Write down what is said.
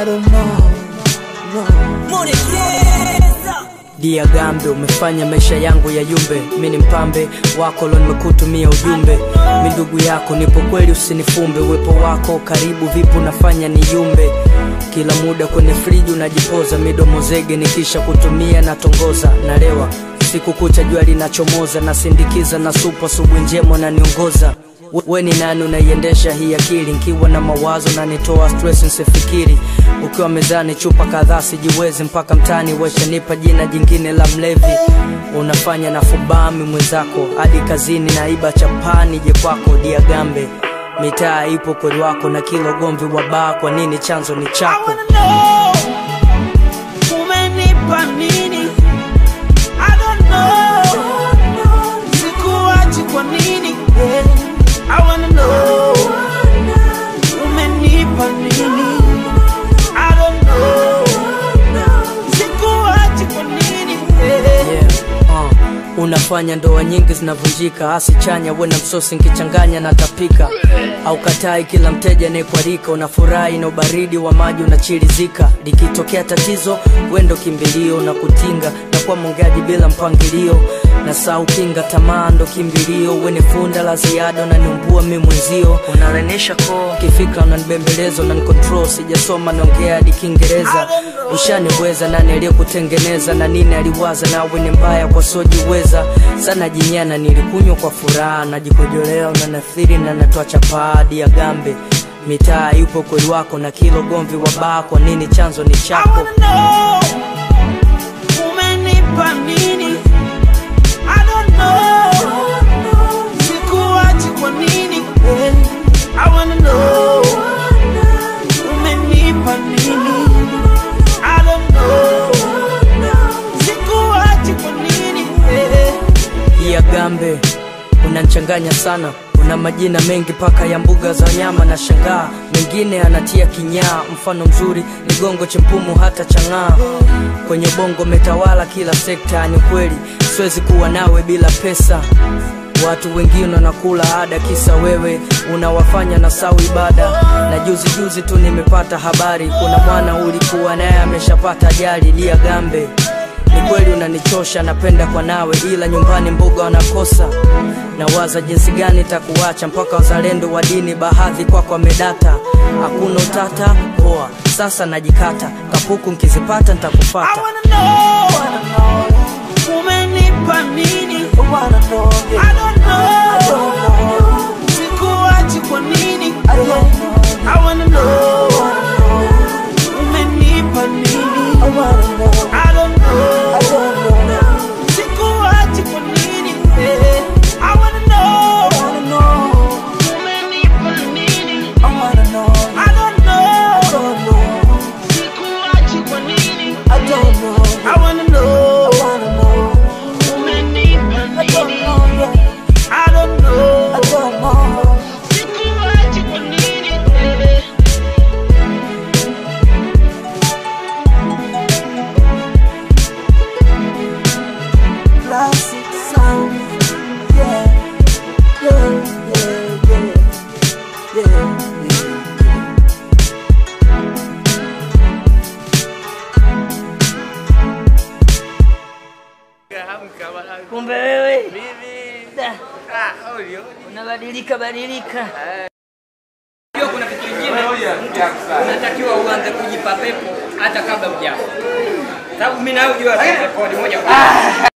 I don't know, no. Dia Gambe, umefanya maisha yangu ya yumbe. Mi ni mpambe wako lo, nimekutumia ujumbe. Mi ndugu yako, nipo kweli, usinifumbe. Uwepo wako karibu, vipo nafanya ni yumbe. Kila muda kwenye friji unajipoza, midomo zege, nikisha kutumia natongoza, nalewa siku kucha, jua linachomoza, nasindikiza na supu, asubuhi njema naniongoza We- we ni nani unaiendesha hii akili nkiwa na mawazo na nitoa stress nsifikiri ukiwa mezani chupa kadhaa sijiwezi mpaka mtani weshanipa jina jingine la mlevi unafanya na fubami mwenzako hadi kazini naiba chapani je kwako diagambe mitaa ipo kweli wako na kila ugomvi wa baa kwa nini chanzo ni I chako wanna know umenipa nini? I don't know sikuachi kwa nini? I wanna know umenipa nini? I don't know sikuachi kwa nini? yeah. uh. unafanya ndoa nyingi zinavunjika hasi chanya we na msosi nkichanganya na tapika au katai kila mteja anayekualika unafurahi na ubaridi wa maji unachirizika likitokea tatizo wendo kimbilio na kutinga na kuwa mongeaji bila mpangilio na saa ukinga tamaa ndo kimbilio wene funda la ziada unaniumbua mi mwenzio unalenisha koo kifikra unanibembeleza unanikontrol sijasoma naongea hadi kiingereza ushaniweza nani aliyekutengeneza na nini aliwaza nawe ni mbaya kwa sojiweza sana jinyana nilikunywa kwa furaha najikojolea unanathiri na natoa chapadi ya gambe mitaa yupo kweli wako na kilo gomvi wa baa kwa nini chanzo ni I chako wanna know umenipa nini? I don't know sikuachi kwa nini? I wanna know umenipa nini? I don't know sikuachi kwa nini? ya gambe unanchanganya sana una majina mengi paka ya mbuga za wanyama na shangaa mengine anatia kinyaa mfano mzuri ni gongo chempumu hata chang'aa kwenye bongo metawala kila sekta ni kweli siwezi kuwa nawe bila pesa watu wengine wanakula ada kisa wewe unawafanya na sau ibada na juzi juzi tu nimepata habari kuna mwana ulikuwa naye ameshapata ajali lia gambe ni kweli unanichosha napenda kwa nawe ila nyumbani mboga wanakosa nawaza jinsi gani takuacha mpaka wazalendo wa dini bahadhi kwako wamedata hakuna utata poa sasa najikata kapuku nkizipata I ntakufata wanna know umenipa nini? I don't know sikuachi kwa nini? I wanna know umenipa nini? I don't know sikuachi kwa nini? I wanna know umenipa nini? I don't know sikuachi kwa nini? I wanna know umenipa nini? I don't know sikuachi kwa nini? Classic sound, yeah, yeah, yeah, yeah, yeah, yeah. Kumbe wewe Da, unabadilika badilika. Hiyo kuna kitu kingine unatakiwa uanze kujipa pepo hata kabla hujafa, sababu mimi nayo jua rekodi moja kwa moja.